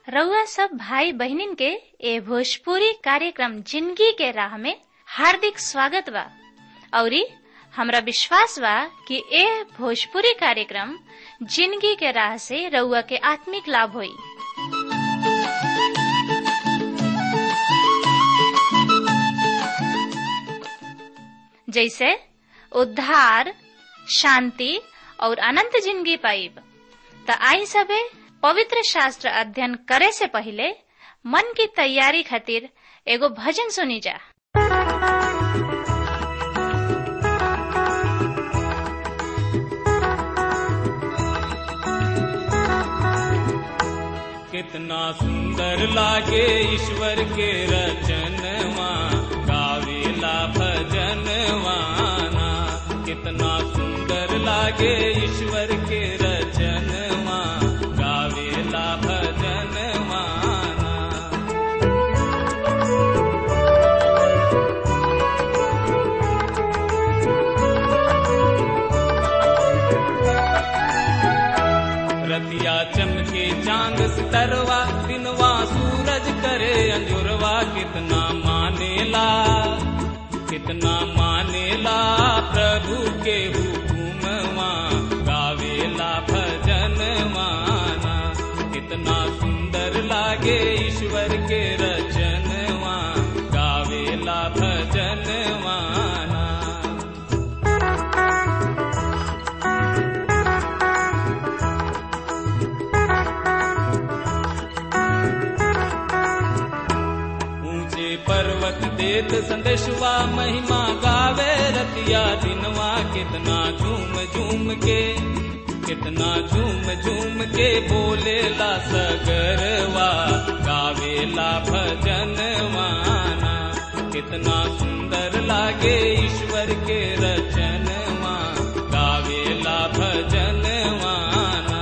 रउआ सब भाई बहिनीन के ए भोजपुरी कार्यक्रम जिंदगी के राह में हार्दिक स्वागत बा औरी हमरा विश्वास बा कि ए भोजपुरी कार्यक्रम जिंदगी के राह से रउआ के आत्मिक लाभ होई जैसे उद्धार शांति और अनंत जिंदगी पाइब त आई सबे पवित्र शास्त्र अध्ययन करे से पहले मन की तैयारी खातिर एगो भजन सुनी जा कितना सुंदर लागे ईश्वर के रचनवा गावेला भजनवाना कितना सुंदर लागे ईश्वर के रचनवा गावेला भजनवाना रतिया चमके चांद सितरवा दिनवा सूरज करे अंजुरवा कितना मानेला कितना मानेला प्रभु के हुकुमवा गावेला भजन माना कितना सुंदर लागे ईश्वर के रचनवा गावेला भजन माना ऊंचे पर्वत देत संदेशवा महिमा गावे रतिया दिनवा कितना झूम झूम के कितना झूम झूम के बोलेला सगरवा गावेला भजन माना कितना सुंदर लागे ईश्वर के रचनवा गावेला भजन माना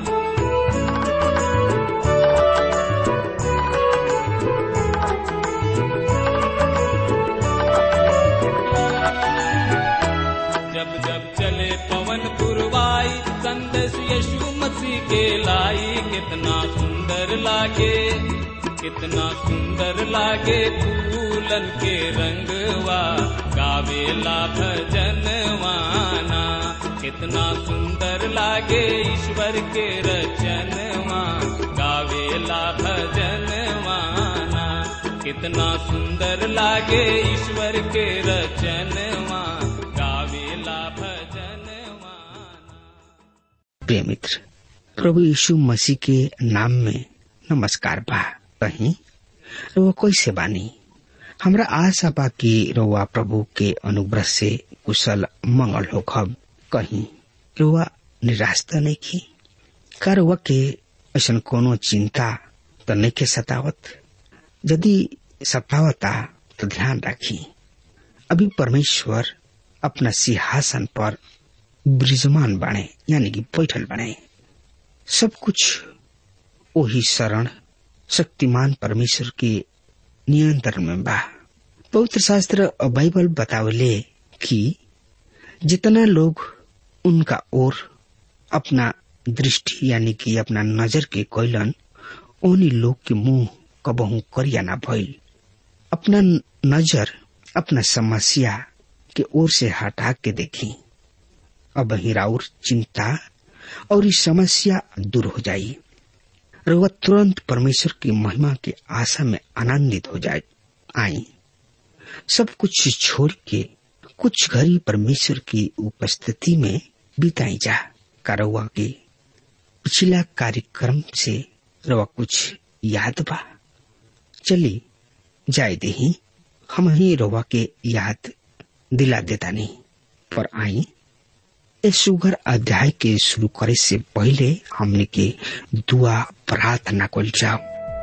जब जब चले पवन पुरवाई संदेश यीशु मसीह के लाई कितना सुंदर लागे कितना सुंदर लागे फूलन के रंगवा गावेला भजनवाना कितना सुंदर लागे ईश्वर के रचनवा गावेला भजनवाना कितना सुंदर लागे ईश्वर के रचनवा गावेला भजनवाना प्रिय मित्र प्रभु यीशु मसीह के नाम में नमस्कार बा कहीं रउआ कैसे बानी हमरा आशा बा कि रउआ प्रभु के अनुग्रह से कुशल मंगल हो खब कहीं रउआ निराश त नहीं की का रउआ के ऐसा कोनो चिंता त नहीं के सतावत यदि सतावता तो ध्यान रखी अभी परमेश्वर अपना सिंहासन पर विराजमान बने यानी कि बैठल बने सब कुछ वही शरण शक्तिमान परमेश्वर के नियंत्रण में बा पवित्र शास्त्र और बाइबल बतावले कि जितना लोग उनका ओर अपना दृष्टि यानी कि अपना नजर के कोयलन उन्हीं लोग के मुंह कबहू करिया ना भइल अपना नजर अपना समस्या के ओर से हटा के देखी अब हिराउर चिंता और इस समस्या दूर हो जाई और वह तुरंत परमेश्वर की महिमा की आशा में आनंदित हो जाए आई सब कुछ छोड़ के कुछ घड़ी परमेश्वर की उपस्थिति में बिताई जा करवा के पिछला कार्यक्रम से रवा कुछ याद बा चली जाए दही हम ही रवा के याद दिला देता नहीं पर आई इस सुगर अध्याय के शुरू करे से पहले हमने के दुआ प्रार्थना कल जाओ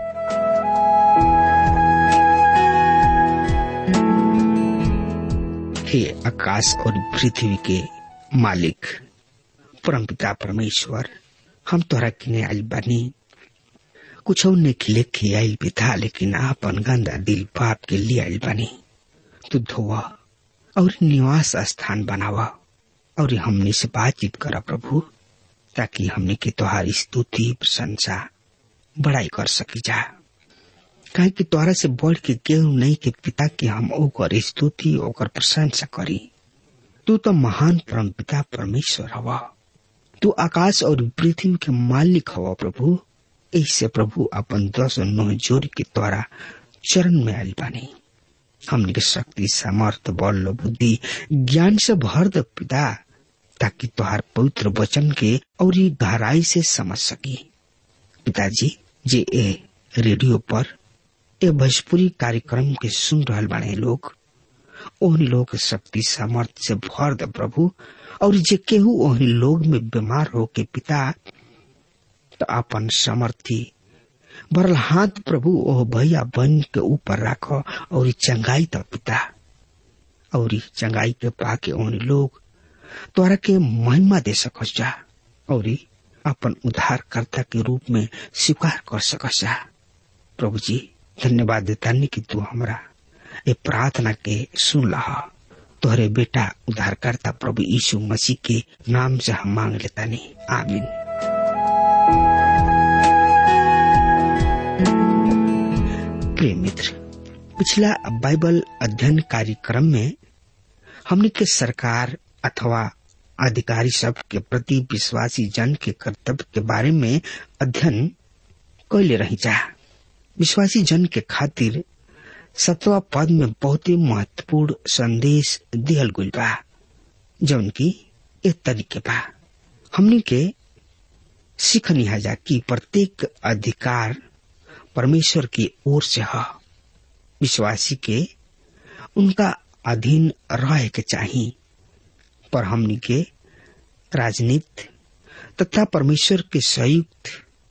हे आकाश और पृथ्वी के मालिक परमपिता परमेश्वर हम तोरा किने आइल बानी कुछ ने खिले के आइल भी था लेकिन आपन गंदा दिल पाप के लिए आइल बानी तू धोवा और निवास स्थान बनावा और हमने से बातचीत करा प्रभु ताकि हमने के तुहारी स्तुति प्रशंसा बड़ाई कर सकी जा काहे कि तोहरा से बढ़ के केहू नहीं के पिता के हम ओकर स्तुति ओकर प्रशंसा करी तू तो महान परम पिता परमेश्वर हवा तू आकाश और पृथ्वी के मालिक हवा प्रभु ऐसे प्रभु अपन दस नौ जोड़ के द्वारा चरण में आयल बानी हमने के शक्ति सामर्थ बल बुद्धि ज्ञान से भर द पिता ताकि तुहार पवित्र वचन के और गहराई से समझ सकी पिताजी जे ए रेडियो पर ए भोजपुरी कार्यक्रम के सुन रहल बाने लोग ओहन लोग के शक्ति सामर्थ से भर द प्रभु और जे केहू ओहन लोग में बीमार हो के पिता तो अपन समर्थी बरल हाथ प्रभु ओह भैया बन के ऊपर राख और चंगाई तो पिता और चंगाई के पाके ओहन लोग तोरा के महिमा दे सकस जा और अपन उद्धारकर्ता के रूप में स्वीकार कर सकस जा प्रभु जी धन्यवाद देतानी कि तू हमरा ये प्रार्थना के सुन लहा तोहरे बेटा उद्धारकर्ता प्रभु यीशु मसीह के नाम से हम मांग लेता नहीं आमीन प्रिय मित्र पिछला बाइबल अध्ययन कार्यक्रम में हमने के सरकार अथवा अधिकारी सब के प्रति विश्वासी जन के कर्तव्य के बारे में अध्ययन कैले रही जा विश्वासी जन के खातिर सतवा पद में बहुत ही महत्वपूर्ण संदेश दिहल गुल बा जौन की एक तरीके बा हमने के सीखनी है जा कि प्रत्येक अधिकार परमेश्वर की ओर से है विश्वासी के उनका अधीन रह के चाहिए पर हमनी के राजनीति तथा परमेश्वर के संयुक्त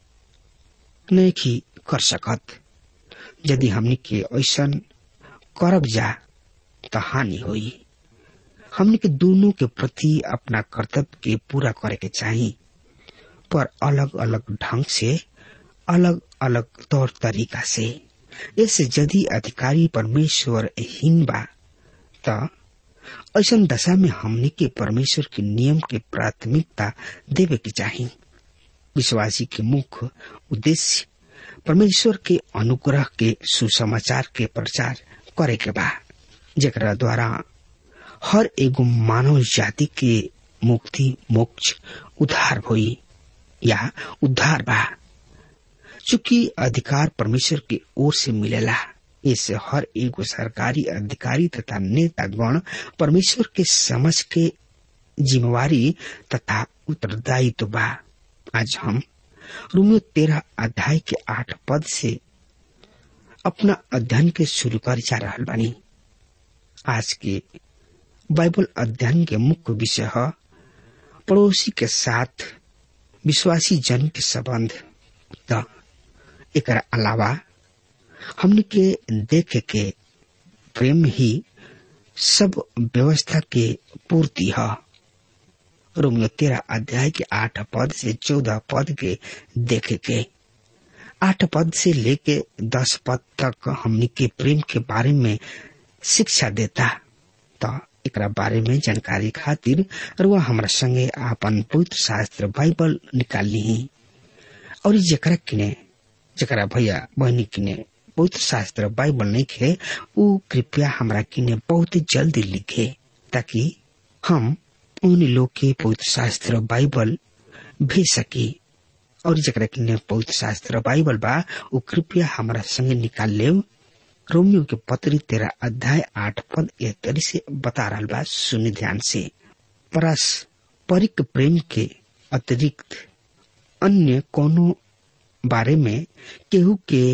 नहीं की कर सकत यदि हमनी के ऐसा करब जा तो हानि होई हमनी के दोनों के प्रति अपना कर्तव्य के पूरा करे के चाहिए पर अलग अलग ढंग से अलग अलग तौर तरीका से ऐसे यदि अधिकारी परमेश्वर हीन बा त ऐसा दशा में हमने के परमेश्वर के नियम के प्राथमिकता देवे के चाहिए विश्वासी के मुख्य उद्देश्य परमेश्वर के अनुग्रह के सुसमाचार के प्रचार करे के बा जरा द्वारा हर एगो मानव जाति के मुक्ति मोक्ष उद्धार होई या उद्धार बा चूंकि अधिकार परमेश्वर की ओर से मिलेला इससे हर एगो सरकारी अधिकारी तथा नेता गण परमेश्वर के समझ के जिम्मेवारी तथा उत्तरदायित्व बा आज हम रोमियो तेरह अध्याय के आठ पद से अपना अध्ययन के शुरू कर जा रहा बानी आज के बाइबल अध्ययन के मुख्य विषय है पड़ोसी के साथ विश्वासी जन के संबंध त एक अलावा हमने के देख के प्रेम ही सब व्यवस्था के पूर्ति है रोमियो तेरह अध्याय के आठ पद से चौदह पद के देखे के आठ पद से लेके दस पद तक हमने के प्रेम के बारे में शिक्षा देता तो एक बारे में जानकारी खातिर रुआ हमारा संगे आपन पवित्र शास्त्र बाइबल निकाल ली और जरा किने जरा भैया बहनी किने पवित्र शास्त्र बाइबल नहीं खे वो कृपया हमरा किने बहुत जल्दी लिखे ताकि हम उन लोग के पवित्र शास्त्र बाइबल भेज सकी और जरा किने पवित्र शास्त्र बाइबल बा वो कृपया हमारा संगे निकाल ले रोमियो के पत्री तेरा अध्याय आठ पद एक तरी से बता रहा बा सुनि ध्यान से पारस्परिक प्रेम के अतिरिक्त अन्य कोनो बारे में केहू के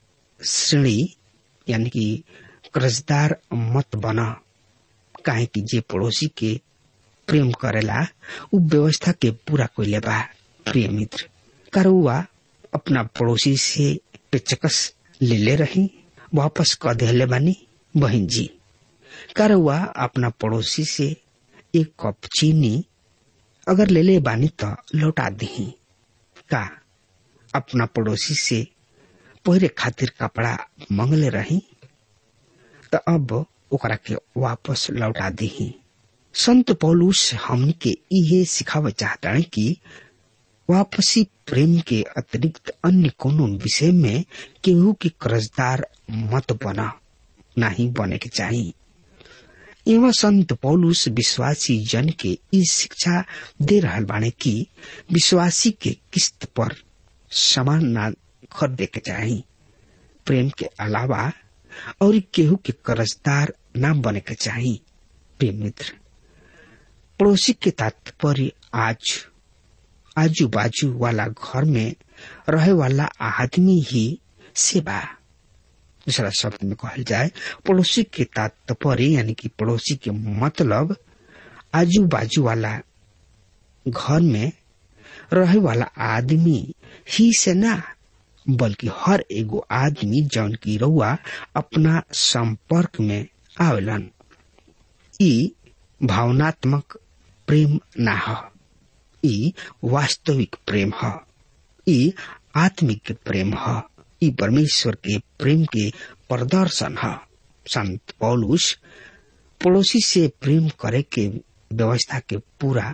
श्रेणी यानी कि कर्जदार मत बना काहे कि जे पड़ोसी के प्रेम करेला उ व्यवस्था के पूरा कोई बा प्रिय मित्र करुआ अपना पड़ोसी से पेचकस ले ले रही वापस क दिले बानी बहन जी करुआ अपना पड़ोसी से एक कप चीनी अगर ले ले बानी तो लौटा दी का अपना पड़ोसी से पहिरे खातिर कपड़ा मंगले रही तो अब ओकरा के वापस लौटा दी संत पौलुस हमन के इहे सिखावे चाहता कि वापसी प्रेम के अतिरिक्त अन्य कोनो विषय में केहू के कर्जदार मत बना नहीं बने के चाहिए एवं संत पौलुस विश्वासी जन के इस शिक्षा दे रहल बाने कि विश्वासी के किस्त पर सामान ना खरीदे के चाही प्रेम के अलावा और केहू के कर्जदार ना बने के चाही प्रेम मित्र पड़ोसी के तात्पर्य आज आजू बाजू वाला घर में रहे वाला आदमी ही सेवा दूसरा शब्द में कहल जाए पड़ोसी के तात्पर्य यानी कि पड़ोसी के मतलब आजू बाजू वाला घर में रहे वाला आदमी ही से ना बल्कि हर एगो आदमी जौन की रउआ अपना संपर्क में आवेलन ई भावनात्मक प्रेम ना ह ई वास्तविक प्रेम ह ई आत्मिक प्रेम ह ई परमेश्वर के प्रेम के प्रदर्शन है संत पौलुस पड़ोसी से प्रेम करे के व्यवस्था के पूरा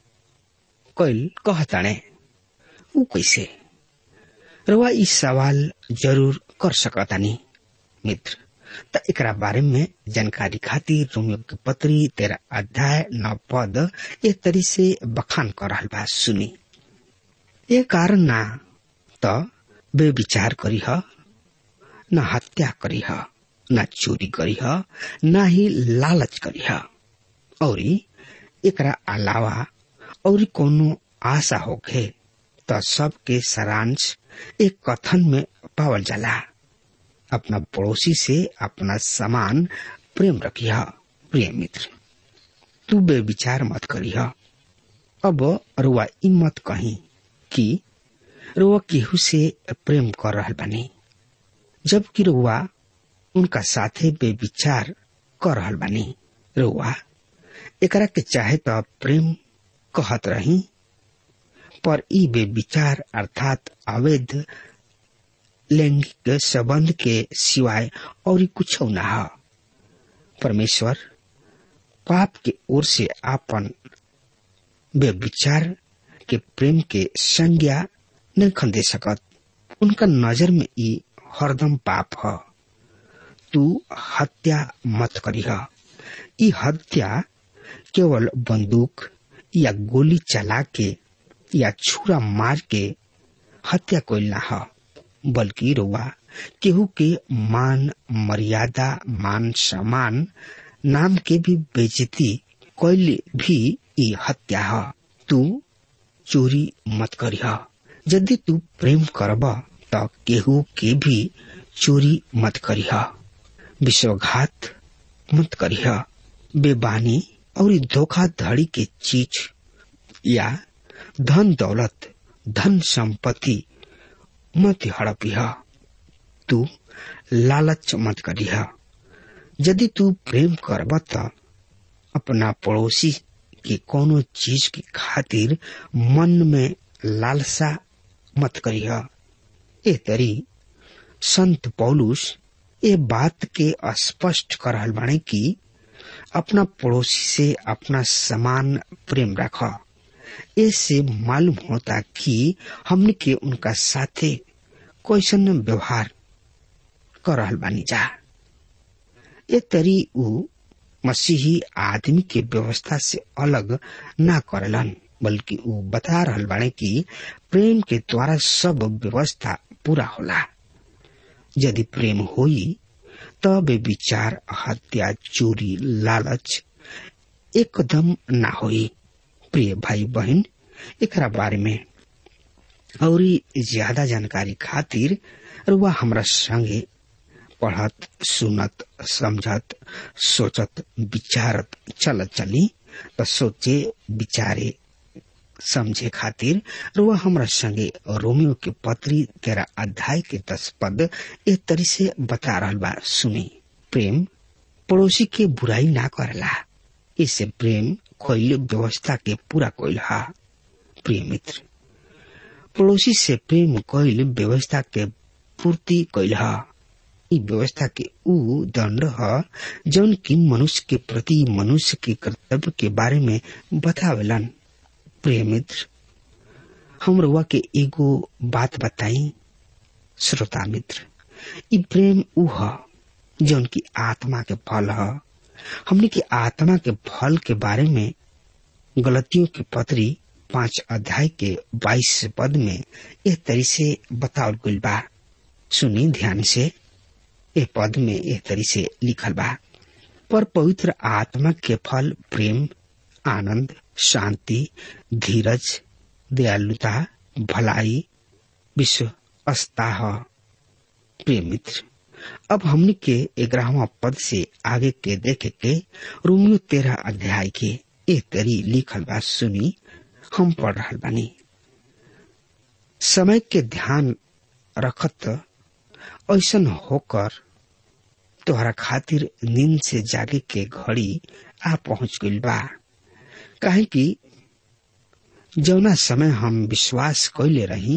कैल कहताणे ऊ कैसे रवा ई सवाल जरूर कर सकतानी मित्र त एकरा बारे में जानकारी खातिर रोमियो के पत्री तेरा अध्याय नौ पद एक तरी से बखान कर रहल बा सुनी ये कारण ना त बे विचार करी ह न हत्या करी ह न चोरी करी ह न ही लालच करी ह और एकरा अलावा और कोनो आशा होखे त सबके सारांश एक कथन में पावल जाला अपना पड़ोसी से अपना समान प्रेम रखिया प्रिय मित्र तू बे विचार मत करिया अब रुआ ई मत कही कि रुआ केहू से प्रेम कर रहल बानी जबकि रुआ उनका साथे बे विचार कर रहल बानी रुआ एकरा के चाहे तो प्रेम कहत रही पर ई बे विचार अर्थात अवैध लैंगिक संबंध के सिवाय और कुछ न है परमेश्वर पाप के ओर से आपन वे विचार के प्रेम के संज्ञा नहीं खंदे सकत उनका नजर में ई हरदम पाप है तू हत्या मत करीह ई हत्या केवल बंदूक या गोली चला के या छुरा मार के हत्या कोई ना है बल्कि रुआ केहू के मान मर्यादा मान सम्मान नाम के भी बेजती कोई भी ई हत्या है तू चोरी मत करिह यदि तू प्रेम करब त केहू के भी चोरी मत करिह विश्वघात मत करिह बेबानी और धोखाधड़ी के चीज या धन दौलत धन संपत्ति मत हड़पिह तू लालच मत करिह यदि तू प्रेम करब त अपना पड़ोसी के कोनो चीज की खातिर मन में लालसा मत करिह ए तरी संत पौलुस ए बात के स्पष्ट कर रहल बाणे कि अपना पड़ोसी से अपना समान प्रेम रख इससे मालूम होता कि हमने के उनका साथे कैसन व्यवहार कर रहल बानी जा ए तरी उ मसीही आदमी के व्यवस्था से अलग ना करलन बल्कि उ बता रहल बाणे कि प्रेम के द्वारा सब व्यवस्था पूरा होला यदि प्रेम होई तब विचार हत्या चोरी लालच एकदम ना होई प्रिय भाई बहन एकरा बारे में और ज्यादा जानकारी खातिर रुआ हमरा संगे पढ़त सुनत समझत सोचत विचारत चलत चली त सोचे विचारे समझे खातिर रुआ हमरा संगे रोमियो के पत्री तेरा अध्याय के दस पद एक तरी से बता रहल बा सुनी प्रेम पड़ोसी के बुराई ना करला इससे प्रेम कोई व्यवस्था के पूरा कोई हा प्रिय मित्र पड़ोसी से प्रेम कोई व्यवस्था के पूर्ति कोई हा ई व्यवस्था के ऊ दंड ह जौन की मनुष्य के प्रति मनुष्य के कर्तव्य के बारे में बतावेलन प्रिय मित्र हम रुआ के एगो बात बताई श्रोता मित्र ई प्रेम ऊ ह जौन की आत्मा के फल ह हमने की आत्मा के फल के बारे में गलतियों की पत्री पांच अध्याय के बाईस पद में यह तरी से बतावल गई बा सुनी ध्यान से ए पद में यह तरी से लिखल बा पर पवित्र आत्मा के फल प्रेम आनंद शांति धीरज दयालुता भलाई विश्वस्ता प्रिय मित्र अब हमने के ग्यारहवा पद से आगे के देखे के रोमियो तेरह अध्याय के एक तरी लिखल बा सुनी हम पढ़ रहा बानी समय के ध्यान रखत ऐसन होकर तोहरा खातिर नींद से जागे के घड़ी आ पहुंच गई बा काहे कि जौना समय हम विश्वास कैले रही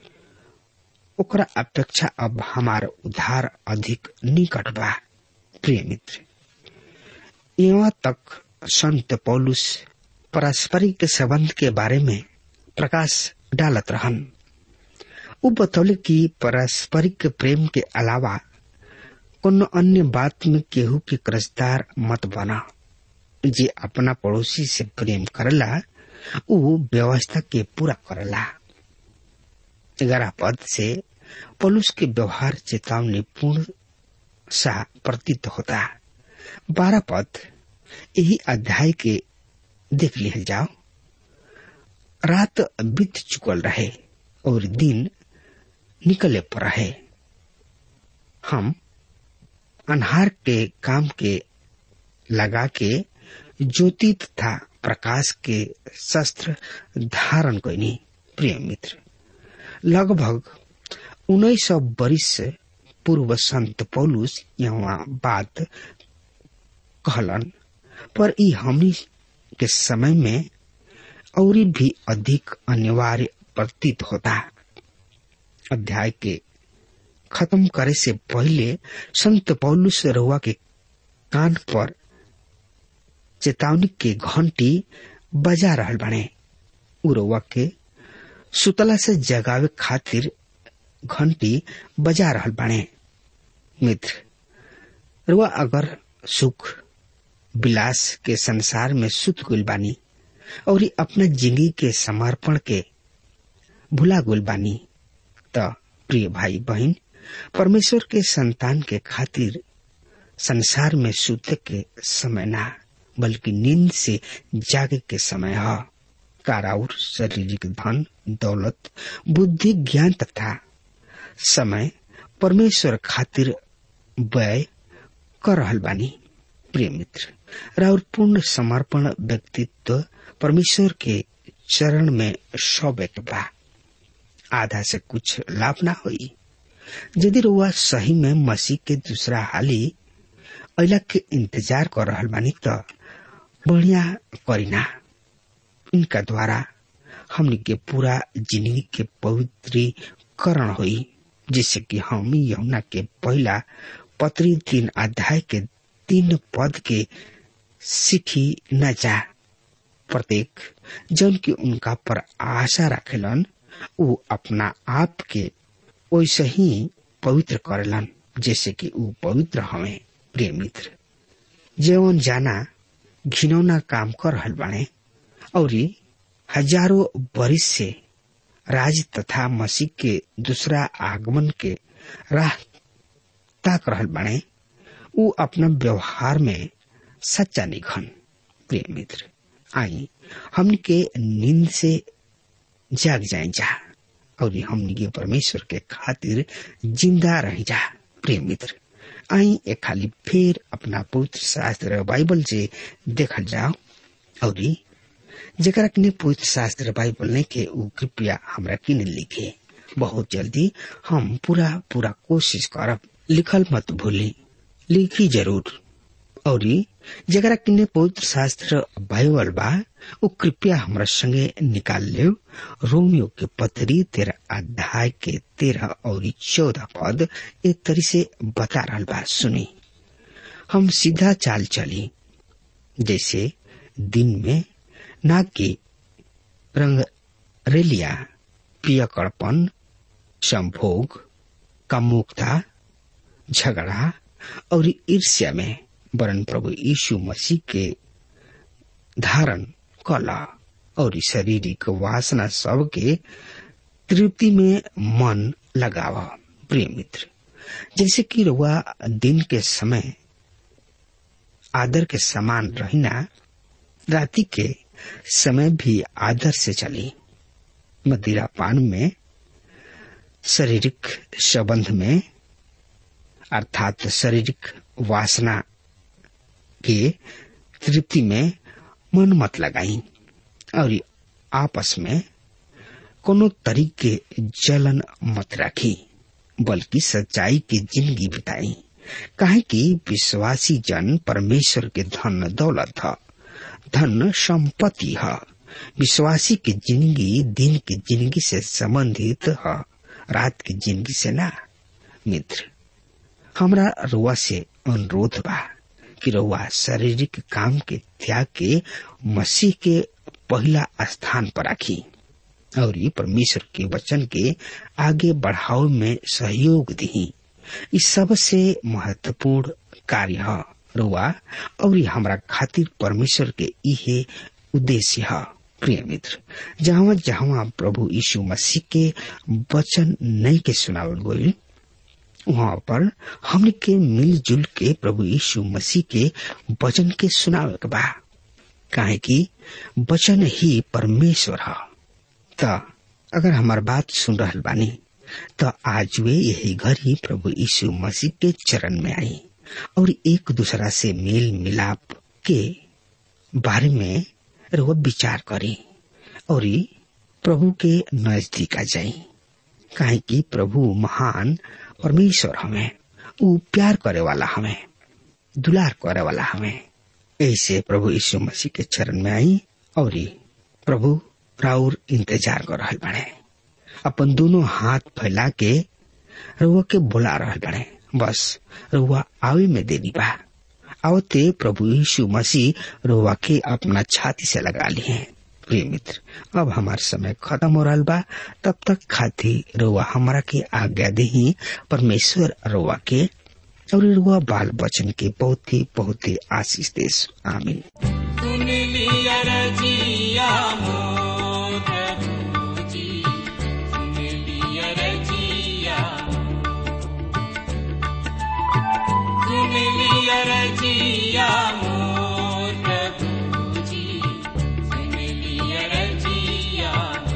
ओकरा अपेक्षा अब हमार उधार अधिक निकट बा प्रिय मित्र यहाँ तक संत पौलुस पारस्परिक संबंध के बारे में प्रकाश डालत रहन उ बतौले कि पारस्परिक प्रेम के अलावा कोनो अन्य बात में केहू के कर्जदार मत बना जे अपना पड़ोसी से प्रेम करला उ व्यवस्था के पूरा करला ग्यारह पद से पलुस के व्यवहार चेतावनी पूर्ण सा प्रतीत होता बारह पद यही अध्याय के देख लिया जाओ रात बीत चुकल रहे और दिन निकले पर रहे हम अनहार के काम के लगा के ज्योति तथा प्रकाश के शस्त्र धारण कैनी प्रिय मित्र लगभग उन्नीस सौ बरिस पूर्व संत पौलुस यहाँ बात कहलन पर ई हमनी के समय में और भी अधिक अनिवार्य प्रतीत होता अध्याय के खत्म करे से पहले संत पौलुस रहुआ के कान पर चेतावनी के घंटी बजा रहल बने उरवा के सुतला से जगावे खातिर घंटी बजा रहल बने मित्र रुआ अगर सुख विलास के संसार में सुत गुल बानी और अपना जिंदगी के समर्पण के भुला गुल बानी त प्रिय भाई बहन परमेश्वर के संतान के खातिर संसार में सुत के समय ना बल्कि नींद से जागे के समय है काराउर शारीरिक धन दौलत बुद्धि ज्ञान तथा समय परमेश्वर खातिर व्यय कर रहल बानी प्रिय मित्र राउर पूर्ण समर्पण व्यक्तित्व परमेश्वर के चरण में सौबेक बा आधा से कुछ लाभ ना होई यदि रुआ सही में मसीह के दूसरा हाली अला के इंतजार कर रहल बानी त बढ़िया करीना इनका द्वारा हमने के पूरा जिंदगी के पवित्रीकरण हुई जिससे कि हम यमुना के पहला पत्री तीन अध्याय के तीन पद के सीखी न जा प्रत्येक जन की उनका पर आशा रखेलन उ अपना आप के वैसे ही पवित्र करेलन जैसे कि उ पवित्र हमें प्रिय मित्र जेवन जाना घिनौना काम कर रहल बाने और हजारों बरिस से राज तथा मसीह के दूसरा आगमन के राह ताक रहल बाने उ अपना व्यवहार में सच्चा निखन प्रिय मित्र आई हमन के नींद से जाग जाए जा और हमन के परमेश्वर के खातिर जिंदा रह जा प्रिय मित्र आई एक खाली फिर अपना पवित्र शास्त्र बाइबल से देखल जाओ और जरा किने पवित्र शास्त्र बाइबल नहीं के उ कृपया हमरा किने लिखे बहुत जल्दी हम पूरा पूरा कोशिश करब लिखल मत भूली लिखी जरूर और जरा किने पवित्र शास्त्र बाइबल बा उ कृपया हमरा संगे निकाल ले रोमियो के पत्री तेरह अध्याय के तेरह और चौदह पद एक तरी से बता रहा बा सुनी हम सीधा चाल चली जैसे दिन में ना के रंग रेलिया पियकड़पन संभोग कामुकता झगड़ा और ईर्ष्या में वरन प्रभु यीशु मसीह के धारण कला और शारीरिक वासना सब के तृप्ति में मन लगावा प्रिय मित्र जैसे कि रुआ दिन के समय आदर के समान रहना राति के समय भी आदर से चली मदिरा पान में शारीरिक संबंध में अर्थात शारीरिक वासना के तृप्ति में मन मत लगाई और आपस में कोनो तरीके जलन मत रखी बल्कि सच्चाई की जिंदगी बिताई काहे कि विश्वासी जन परमेश्वर के धन दौलत है धन संपत्ति है विश्वासी की जिंदगी दिन की जिंदगी से संबंधित है रात की जिंदगी से ना मित्र हमरा रुआ से अनुरोध बा कि रुआ शारीरिक काम के त्याग के मसीह के पहला स्थान पर रखी और ये परमेश्वर के वचन के आगे बढ़ाव में सहयोग दी इस सबसे महत्वपूर्ण कार्य है रुआ और हमारा खातिर परमेश्वर के इहे उद्देश्य है प्रिय मित्र जहाँ जहाँ प्रभु यीशु मसीह के वचन नहीं के सुनावल गई वहाँ पर हमने के मिलजुल के प्रभु यीशु मसीह के वचन के सुनावे के बा काहे कि वचन ही परमेश्वर है त अगर हमार बात सुन रहल बानी तो आज वे यही घर ही प्रभु यीशु मसीह के चरण में आई और एक दूसरा से मेल मिलाप के बारे में वो विचार करी और प्रभु के नजदीक आ जाई काहे कि प्रभु महान परमेश्वर हमें ऊ प्यार करे वाला हमें दुलार करे वाला हमें ऐसे प्रभु यीशु मसीह के चरण में आई और प्रभु राउर इंतजार कर रहा बड़े अपन दोनों हाथ फैला के रुआ के बुला रहा बड़े बस रुआ आवे में देनी बा आवते प्रभु यीशु मसीह रुआ के अपना छाती से लगा लिए प्रिय मित्र अब हमार समय खत्म हो रहा बा तब तक खाती रुआ हमारा के आज्ञा दही परमेश्वर रुआ के और रुआ बाल बचन के बहुत ही बहुत ही आशीष देश आमीन सुन लिया रजिया मोर प्रभु जी सुन लिया रजिया सुन लिया रजिया मोर प्रभु जी सुन लिया रजिया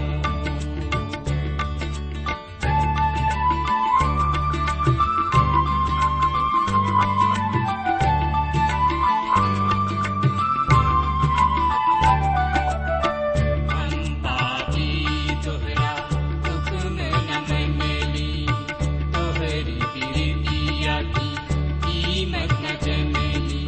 हम पापी तोहरा हुक्म न मनली तोहरी प्रीतिया की कीमत न जनली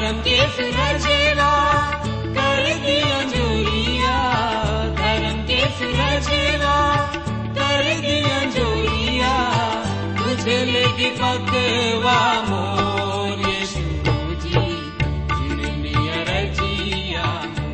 धर्म के सुरजेवा कर दिया जोरिया धर्म के सुरजेवा कर दिया जोरिया तुझे लेगी पकवा मोर यीशु जी सुन लिया रजिया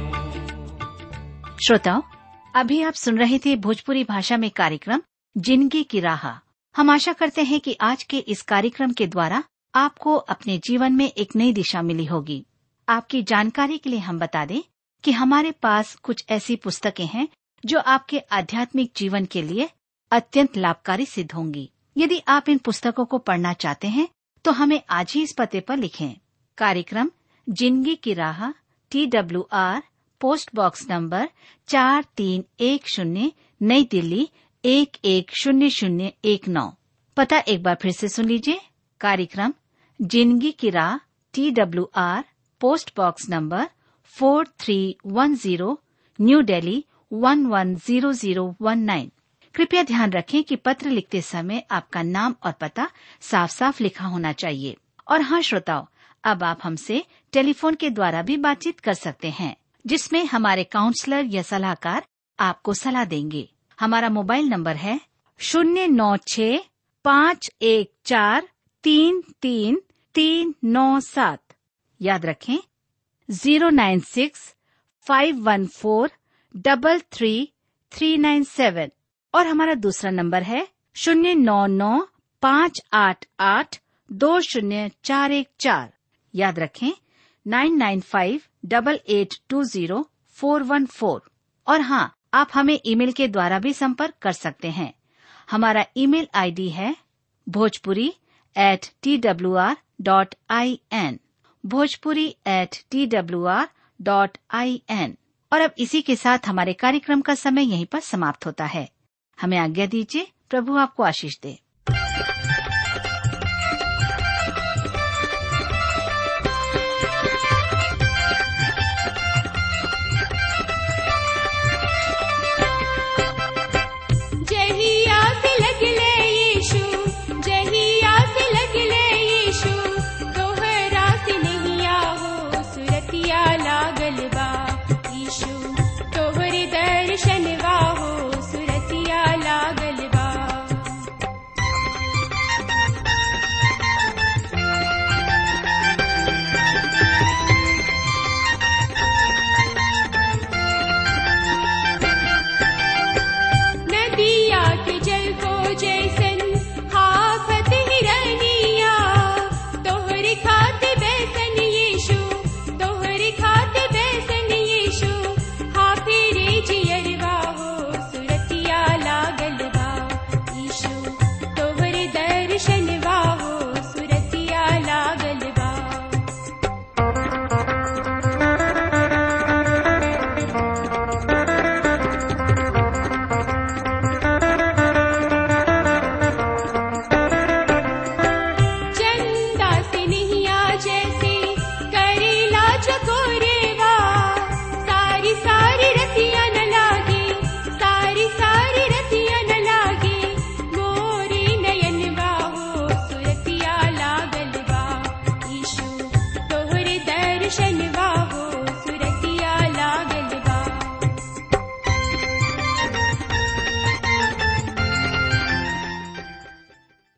मोर श्रोताओं अभी आप सुन रहे थे भोजपुरी भाषा में कार्यक्रम जिंदगी की राह हम आशा करते हैं कि आज के इस कार्यक्रम के द्वारा आपको अपने जीवन में एक नई दिशा मिली होगी आपकी जानकारी के लिए हम बता दें कि हमारे पास कुछ ऐसी पुस्तकें हैं जो आपके आध्यात्मिक जीवन के लिए अत्यंत लाभकारी सिद्ध होंगी यदि आप इन पुस्तकों को पढ़ना चाहते हैं तो हमें आज ही इस पते पर लिखें कार्यक्रम जिंदगी की राह T W R post box number चार तीन एक शून्य नई दिल्ली एक एक शून्य शून्य एक नौ पता एक बार फिर से सुन लीजिए कार्यक्रम जिंदगी की राह T W R post box number four three one zero New Delhi one one zero zero one nine कृपया ध्यान रखें कि पत्र लिखते समय आपका नाम और पता साफ साफ लिखा होना चाहिए और हाँ श्रोताओं अब आप हमसे टेलीफोन के द्वारा भी बातचीत कर सकते हैं जिसमें हमारे काउंसलर या सलाहकार आपको सलाह देंगे हमारा मोबाइल नंबर है शून्य नौ छ पाँच एक चार तीन तीन तीन नौ सात याद रखें zero nine six five one four double three three nine seven और हमारा दूसरा नंबर है शून्य नौ नौ पाँच आठ आठ दो शून्य चार एक चार याद रखें nine nine five double eight two zero four one four और हाँ आप हमें ईमेल के द्वारा भी संपर्क कर सकते हैं हमारा ईमेल आईडी है Bhojpuri at T W R dot I N Bhojpuri at T W R dot I N और अब इसी के साथ हमारे कार्यक्रम का समय यहीं पर समाप्त होता है हमें आज्ञा दीजिए प्रभु आपको आशीष दे